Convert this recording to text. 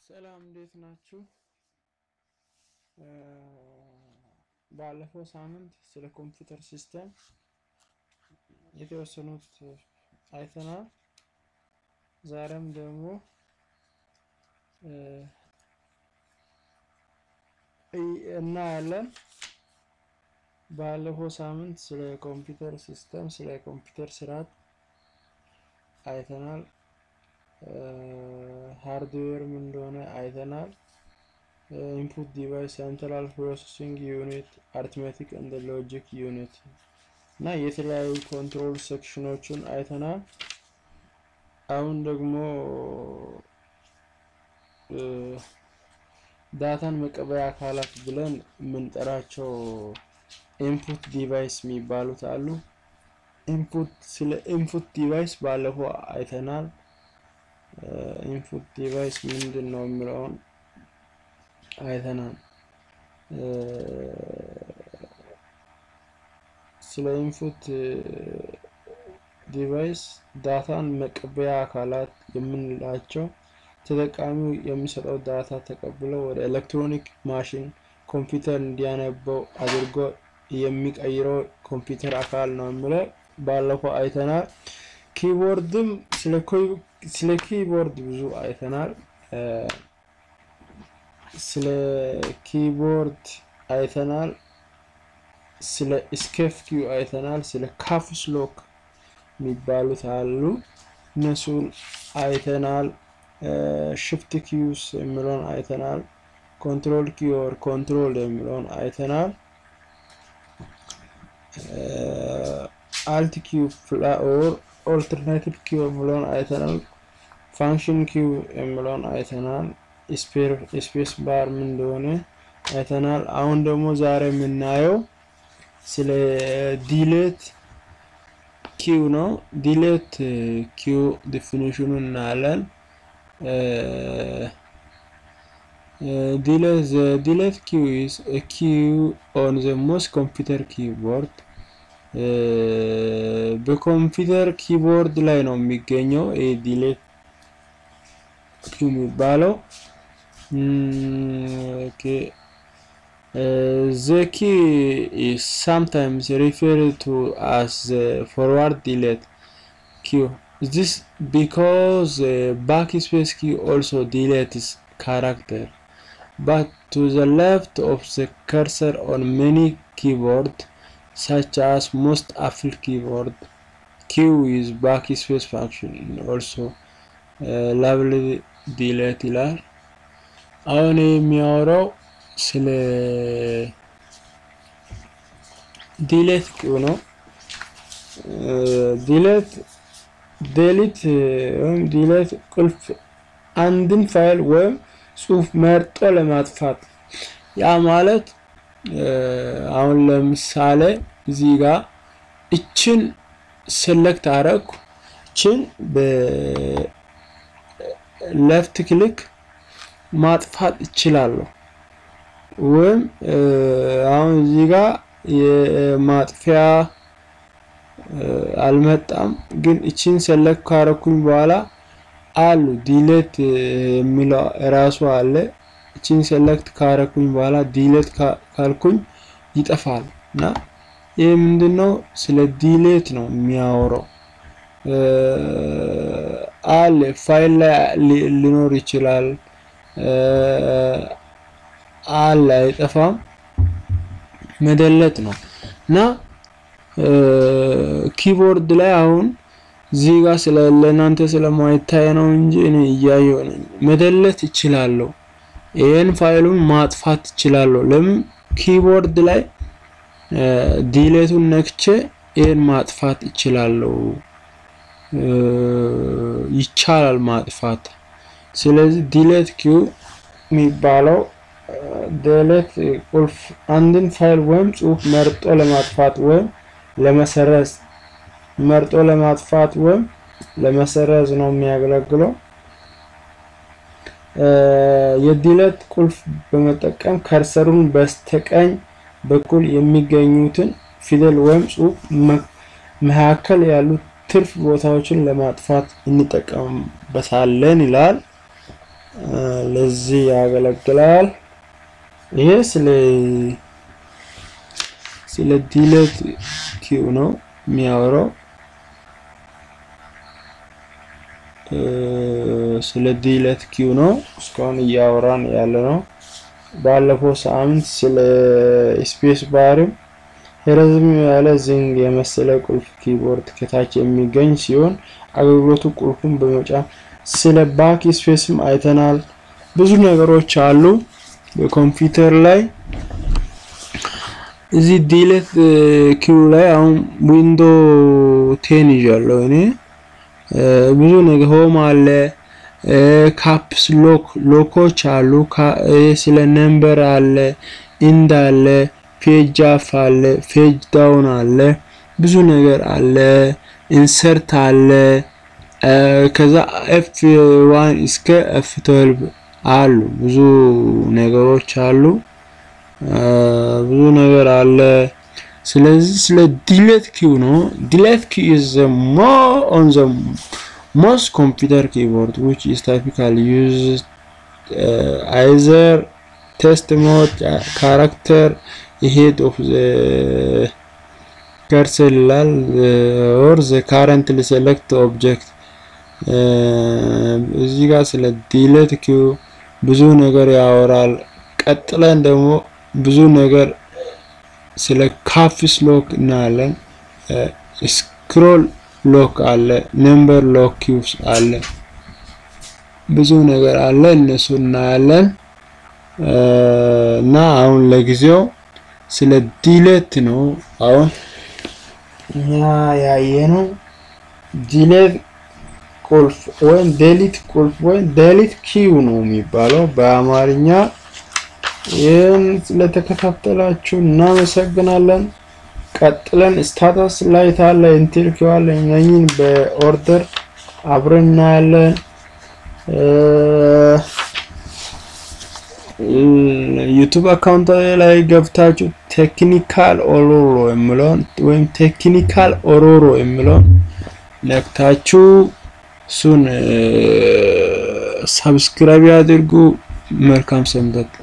ሰላም እንዴት ናችሁ? ባለፈው ሳምንት ስለ ኮምፒውተር ሲስተም የተወሰኑት አይተናል። ዛሬም ደግሞ እናያለን። ባለፈው ሳምንት ስለ ኮምፒውተር ሲስተም ስለ ኮምፒውተር ስርዓት አይተናል። ሃርድዌር ምን እንደሆነ አይተናል። ኢንፑት ዲቫይስ፣ ሴንትራል ፕሮሰሲንግ ዩኒት፣ አርትሜቲክ እንደ ሎጂክ ዩኒት እና የተለያዩ ኮንትሮል ሴክሽኖችን አይተናል። አሁን ደግሞ ዳታን መቀበያ አካላት ብለን የምንጠራቸው ኢንፑት ዲቫይስ የሚባሉት አሉ። ኢንፑት ስለ ኢንፑት ዲቫይስ ባለፈው አይተናል። ኢንፑት ዲቫይስ ምንድን ነው የሚለውን አይተናል። ስለ ኢንፑት ዲቫይስ ዳታን መቀበያ አካላት የምንላቸው ተጠቃሚው የሚሰጠው ዳታ ተቀብለው ወደ ኤሌክትሮኒክ ማሽን ኮምፒውተር እንዲያነበው አድርጎ የሚቀይረው ኮምፒውተር አካል ነው የሚለው ባለፈው አይተናል። ኪቦርድም ስለ ኪቦርድ ብዙ አይተናል። ስለ ኪቦርድ አይተናል። ስለ ስኬፍ ኪው አይተናል። ስለ ካፕስ ሎክ የሚባሉት አሉ፣ እነሱን አይተናል። ሽፍት ኪውስ የሚለውን አይተናል። ኮንትሮል ኪወር ኮንትሮል የሚለውን አይተናል። አልት ኪው ኦር ኦልተርናቲቭ ኪው የሚለውን አይተናል። ፋንክሽን ኪው የሚለውን አይተናል። ስፔስ ባር ምን እንደሆነ አይተናል። አሁን ደግሞ ዛሬ የምናየው ስለ ዲሌት ኪው ነው። ዲሌት ኪው ዲፊኒሽኑ እናያለን። ዲሌት ኪው ኢዝ ኪው ኦን ዘ ሞስት ኮምፒውተር ኪቦርድ በኮምፒውተር ኪቦርድ ላይ ነው የሚገኘው። ዲሌት ኪው የሚባለው ዘ ኪ ኢዝ ሳምታይምስ ሪፈርድ ቱ አስ ዘ ፎርዋርድ ዲሌት ኪው ዚስ ቢኮዝ ባክስፔስ ኪ ኦልሶ ዲሌትስ ካራክተር but to the left of the cursor on many keyboard such as most Apple keyboard Q is backspace function also uh, lovely delete ይላል። አሁን የሚያወራው ስለ ዲሌት ኪው ነው። ዲሌት ዴሊት ወይም ዲሌት ቁልፍ አንድን ፋይል ወይም ጽሁፍ መርጦ ለማጥፋት ያ ማለት አሁን ለምሳሌ እዚህ ጋር እችን ሴሌክት አረኩ እችን በሌፍት ክሊክ ማጥፋት እችላለሁ። ወይም አሁን እዚህ ጋር የማጥፊያ አልመጣም፣ ግን እችን ሴሌክት ካረኩኝ በኋላ አሉ ዲሌት የሚለው እራሱ አለ። እችን ሴሌክት ካረኩኝ በኋላ ዲሌት ካልኩኝ ይጠፋል እና ይህ ምንድነው? ስለ ዲሌት ነው የሚያወራው። አለ ፋይል ላይ ሊኖር ይችላል አለ አይጠፋም፣ መደለት ነው እና ኪቦርድ ላይ አሁን እዚህ ጋር ስለ ለእናንተ ስለማይታይ ነው እንጂ እኔ እያየሁ ነኝ። መደለት እችላለሁ። ይሄን ፋይሉን ማጥፋት እችላለሁ። ለምን ኪቦርድ ላይ ዲሌቱን ነክቼ ይሄን ማጥፋት እችላለሁ። ይቻላል ማጥፋት። ስለዚህ ዲሌት ኪው የሚባለው ዲሌት ቁልፍ አንድን ፋይል ወይም ጽሁፍ መርጦ ለማጥፋት ወይም ለመሰረዝ መርጦ ለማጥፋት ወይም ለመሰረዝ ነው የሚያገለግለው። የዲሌት ቁልፍ በመጠቀም ከርሰሩን በስተቀኝ በኩል የሚገኙትን ፊደል ወይም ጽሁፍ መካከል ያሉት ትርፍ ቦታዎችን ለማጥፋት እንጠቀምበታለን ይላል። ለዚህ ያገለግላል። ይሄ ስለ ስለ ዲሌት ኪው ነው የሚያወራው። ስለ ዲሌት ኪው ነው እስካሁን እያወራን ያለ ነው። ባለፈው ሳምንት ስለ ስፔስ ባርም ረዘም ያለ ዝንግ የመሰለ ቁልፍ ኪቦርድ ከታች የሚገኝ ሲሆን አገልግሎቱ ቁልፉን በመጫን ስለ ባክ ስፔስም አይተናል። ብዙ ነገሮች አሉ በኮምፒውተር ላይ። እዚህ ዲሌት ኪው ላይ አሁን ዊንዶ ቴን ይዣለሁ እኔ ብዙ ነገር ሆም አለ፣ ካፕስ ሎክ ሎኮች አሉ፣ ስለ ነምበር አለ፣ ኢንድ አለ፣ ፔጅ አፍ አለ፣ ፔጅ ዳውን አለ፣ ብዙ ነገር አለ፣ ኢንሰርት አለ። ከዛ ኤፍ ዋን እስከ ኤፍ ትዌልቭ አሉ። ብዙ ነገሮች አሉ። ብዙ ነገር አለ። ስለዚህ ስለ ዲሌት ኪው ነው። ዲሌት ኪው is the more on the most computer keyboard which is typically used uh, either test mode uh, character ahead of the cursor ይላል or the currently select object እዚህ ጋር ስለ ዲሌት ኪው ብዙ ነገር ያወራል። ቀጥለን ደግሞ ብዙ ነገር ስለ ካፕስ ሎክ እናያለን። ስክሮል ሎክ አለ፣ ነምበር ሎክ ኪውስ አለ፣ ብዙ ነገር አለ። እነሱ እናያለን እና አሁን ለጊዜው ስለ ዲሌት ነው አሁን እኛ ያየ ነው። ዲሌት ቁልፍ ወይም ዴሊት ቁልፍ ወይም ዴሊት ኪው ነው የሚባለው በአማርኛ። ይህን ስለተከታተላችሁ እናመሰግናለን። ቀጥለን ስታተስ ላይ ታለ ኢንቴል ኪው አለ። እነኝን በኦርደር አብረን እናያለን። ዩቱብ አካውንት ላይ ገብታችሁ ቴክኒካል ኦሮሮ የሚለውን ወይም ቴክኒካል ኦሮሮ የሚለውን ነክታችሁ እሱን ሰብስክራይብ ያድርጉ። መልካም ሰንበት።